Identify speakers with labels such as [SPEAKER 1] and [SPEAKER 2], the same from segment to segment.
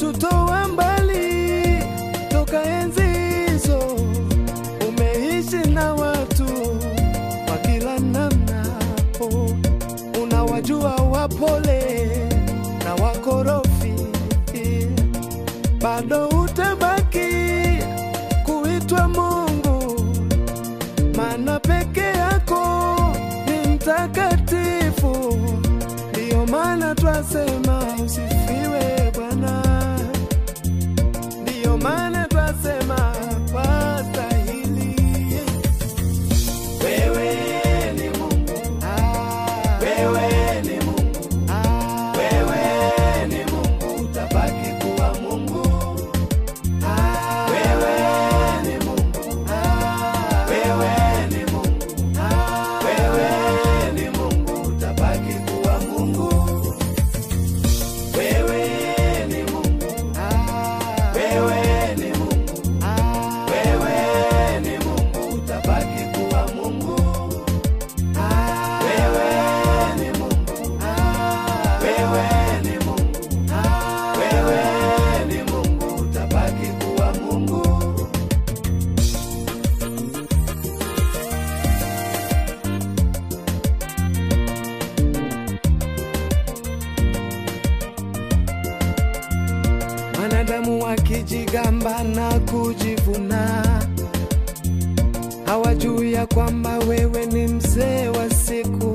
[SPEAKER 1] umetutoa mbali toka enzi hizo, umeishi na watu wa kila namna, oh, unawajua wapole na wakorofi, bado utabaki kuitwa Mungu, maana peke yako ni mtakatifu. Ndiyo maana twasema usifiwe Bwana, ndiyo maana twasema wastahili. Wewe ni Mungu, ah, wewe ni Mungu, ah, wewe ni Mungu, utabaki kuwa Mungu. Ah, wewe ni Mungu, ah, wewe ni Mungu, ah, wewe ni Mungu, utabaki kuwa Mungu. Wewe ni Mungu, ah, wewe ni Mungu, ah, wewe ni Mungu, utabaki kuwa Mungu. Ah, wewe ni Mungu, ah, wewe ni Mungu, ah, wewe ni Mungu, utabaki kuwa Mungu. Wanadamu wakijigamba na kujivuna, hawajui ya kwamba wewe ni mzee wa siku.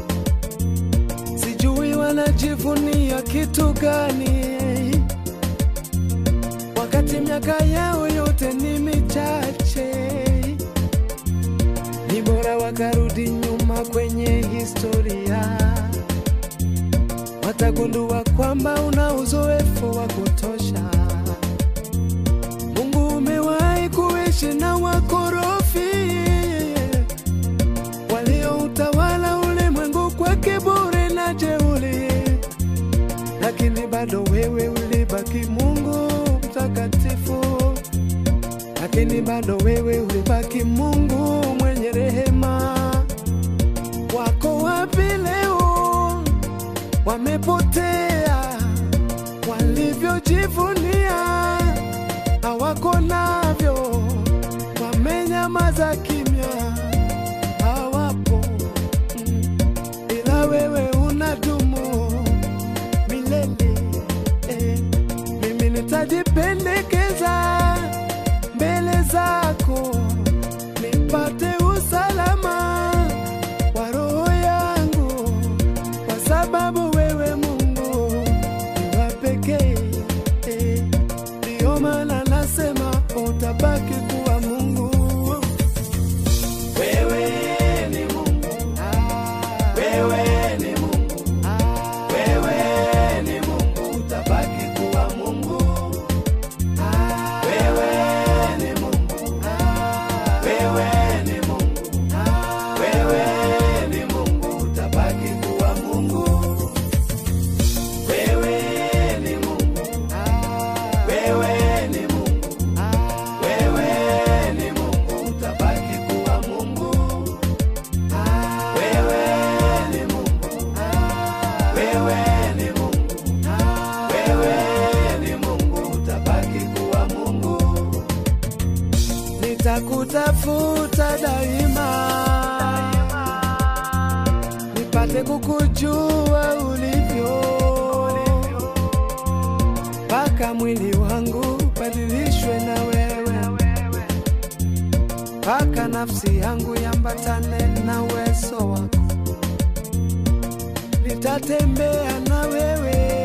[SPEAKER 1] Sijui wanajivunia kitu gani, wakati miaka yao yote ni michache. Ni bora wakarudi nyuma kwenye historia watagundua kwamba una uzoefu wa kutosha. Mungu umewahi kuishi na wakorofi walioutawala ulimwengu kwa kiburi na jeuri, lakini bado wewe ulibaki Mungu mtakatifu, lakini bado wewe ulibaki Mungu mwenye rehema. Wako wapi leo? wamepotea walivyojivunia hawako navyo, wamenyamaza kimya, hawapo mm. ila wewe unadumu milele eh. Mimi nitajipendekeza mbele zako nipate usalama wa roho yangu kwa sababu wewe Mungu ni wa pekee. eh. Ndiyo maana nasema utabaki kuwa Mungu. Wewe ni Mungu, ah, wewe ni Mungu, ah, wewe ni Mungu, utabaki kuwa Mungu. Ah, wewe ni Mungu, ah, wewe ni Mungu, ah, wewe ni Mungu, utabaki kuwa Mungu. Wewe ni Mungu, ah, wewe ni Mungu, ah, wewe ni Mungu, utabaki kuwa Mungu. Ah, wewe ni Mungu, ah, wewe ni Mungu, ah, wewe ni Mungu, utabaki kuwa Mungu. Nitakutafuta daima, nipate kukujua ulivyo, mpaka mwili wangu badilishwe na wewe, mpaka nafsi yangu yambatane na uwezo wako. Nitatembea na wewe